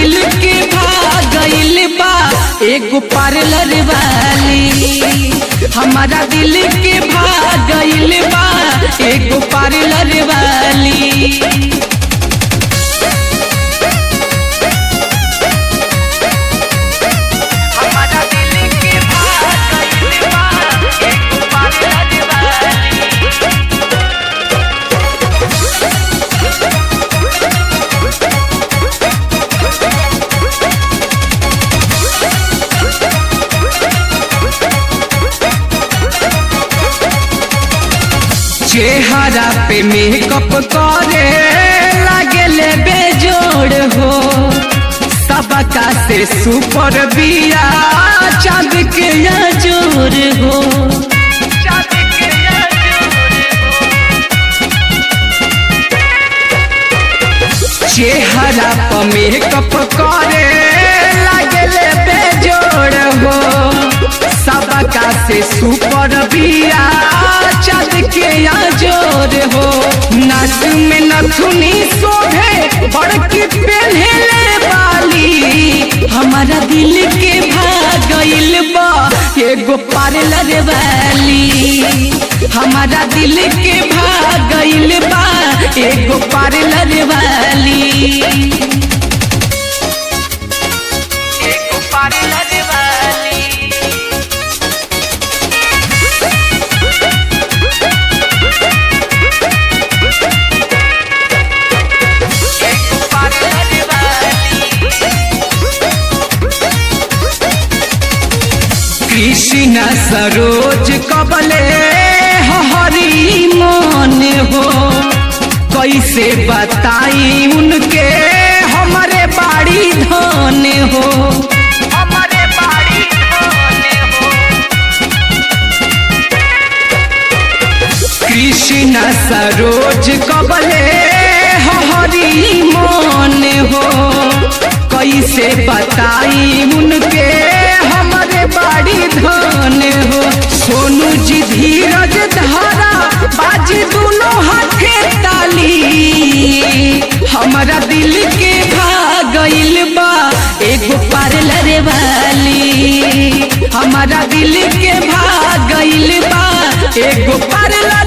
दिल के भागइल बा एगो पार्लर वाली हमारा दिल के भागइल बा एगो पार्लर वाली हमारा दिल के भागइल बा एगो पार्लर वाली चेहरा पे मेकअप करे लागले बेजोड़ हो सबका से सुपर बिया चांद के जोर हो चेहरा पर मेकअप करे लागले बेजोड़ हो सबका से सुपर बिया चांद के जोर हो नाच में नथुनी शोभे बड़की पहले वाली हमारा दिल के भागइल बा एगो पार्लर वाली हमारा दिल के भागइल बा एगो पार्लर वाली एगो पार्लर वाली कृष्ण सरोज कबले हरी मन हो कैसे बताई उनके हमारे बाड़ी धन हो हमारे बाड़ी धन हो कृष्ण सरोज कबले हरी मन हो कैसे बताई उनके हमारे बाड़ी धन हो सोनू जी धीरज धारा बाजी दोनों हाथे ताली हमारा दिल के भागइल बा एगो पार्लर वाली हमारा दिल के भागइल बा एगो पार्लर